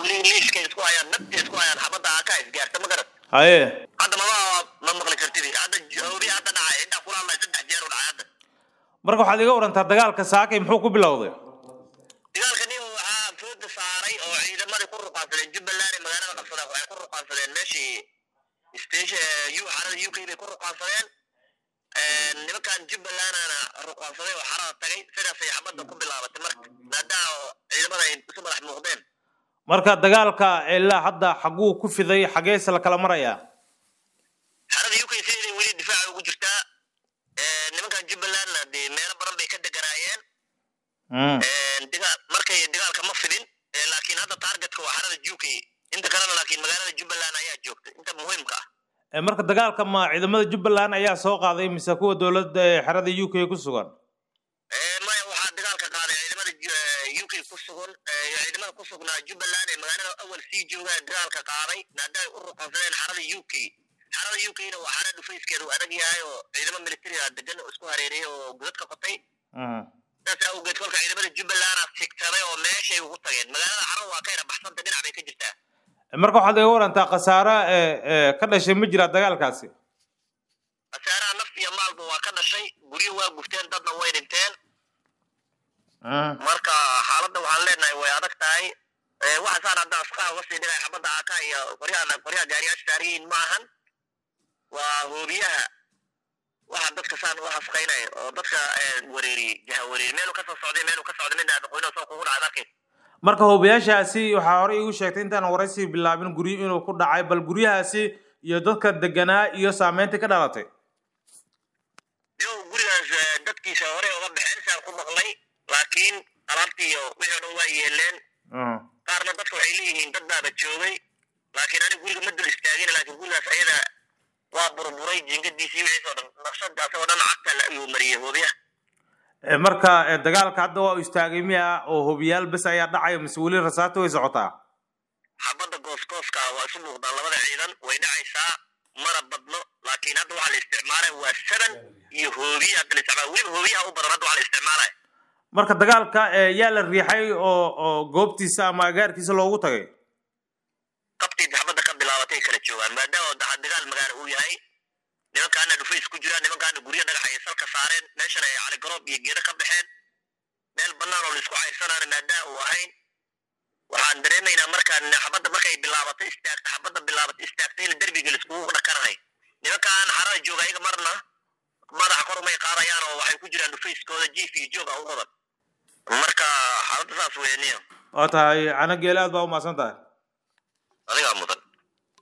li- liiskay isku hayaan nabtay isku hayaan xabadda aka isgaarta ma garat haye hadda mama ma maqli kartid hadda joobi hadda dhacay intaa kula hadlay saddex jeer u dhacay hadda marka waxaad iga warantaa dagaalka saakay muxuu ku bilowday dagaalka nin waxaa fooda saaray oo ciidamadii ku ruqaansadeen jubbaland ee magaalada qabsadeen waxay ku ruqaansadeen meeshii station u xarada u k bay ku ruqaansadeen nimankan jubbalandana ruqaansaday oo xarada tagay sidaasay xabadda ku bilaabatay marka maadaama ciidamada ay isu madax muuqdeen marka dagaalka ilaa hadda xaguu ku fiday xageese la kala marayaa xarada u k siday weli difaaca ugu jirtaa nimankan jubbalandna dee meelo badan bay ka deganaayeen Mm. digaal markay dagaalka ma fidin eh, laakiin hadda targetka waa xarada UK inta kalena laakiin magaalada Jubbaland ayaa joogta inta muhiimka ah Eh, marka dagaalka ma ciidamada jubbaland ayaa soo qaaday mise kuwa dowladda ee xerada u k ku sugan Eh, maya waxaa dagaalka qaaday ciidamada Ju- eh, UK ku sugan eh, ciidamada ku sugnaa Jubbaland ee magaalada awal sii jooga dagaalka qaaday maadaama ay u ruqansadeen xarada UK xarada UK-na waa xara dhufayskeedu adag yahay oo ciidamo military ah degan oo isku hareeriyay oo godad ka qotay Mm. saas awgeed kolka ciidamada Jubbaland sigtaday oo meeshay ugu tageen magaalada xarada waa ka yara baxsanta dhinac bay ka jirtaa Eh, marka waxaad iga warantaa khasaare ee ee ka dhashay ma jira dagaalkaasi khasaaraha naf iyo maalba waa ka dhashay guryo waa gufteen dadna way dhinteen Mm. marka xaaladda waxaan leenahay way adag tahay Eh, waxa saan hadda askaha uga sii dhigay xabadda aka iyo qoryaha qoryaha gaariyaasha saariyiin ma ahan waa hoobiyaha waxa dadka saan u hafqaynaya oo dadka eh, wareeriyey jaha wareeriyey meelu kasoo socday meelu ka socday midna aqoonoo soo kugu dhacay arkay marka hoobayaashaasi waxaa horey igu sheegtay intaan waraysi bilaabin guryo inuu ku dhacay bal guryahaasi iyo dadka deganaa iyo saameyntii ka dhalatay yo gurigaas eh, dadkiisa hore uga baxeen saan ku maqlay laakiin alaabtii iyo wixii o dhan waa yeeleen Mm. qaarna dadka waxay leeyihiin dad baaba joogay laakiin aniga guriga ma dul istaagin laakiin gurigaas ayada waa burburay jiingadiisii wixiisoo dhan naqshadaas oo dhan cagta la ayuu mariyey hoobiyaha Eh, marka eh, dagaalka hadda waa u istaagay miya oo hobiyaal bes ayaa dhacaya mise weli rasaata way socotaa xabadda gooskooska ah waa isu muuqdaan labada ciidan way dhacaysaa mana badno laakiin hadda waxaa la isticmaalaya waa saban iyo hoobiye hadda la isticmaala weliba hoobiyaha u badan hadda waxaa la isticmaalaya marka dagaalka eh, yaa la riixay oo oo goobtiisa ama agaarkiisa loogu tagay qabtii xabadda ka bilaabatay kala joogaan maadaama da- dagaal magaalo uu yahay nimankaana dhufays ku jiraan nimankaana guryo dhagax ay salka saareen meeshan ay caligaroob iyo geedo ka baxeen meel bannaan oo laisku caysanaana maadaama uu ahayn waxaan dareemaynaa markaan xabadda markay bilaabatay istaagta xabadda bilaabatay istaagtay in derbiga laiskugu dhakanahay nimankaan xarada jooga ayaga marna madaxa kor umay qaadayaan oo waxay ku jiraan dhufayskooda jiif iyo joog a u badan marka xaaladda saas weeniya waa tahay cana geele aad baa u mahadsan tahay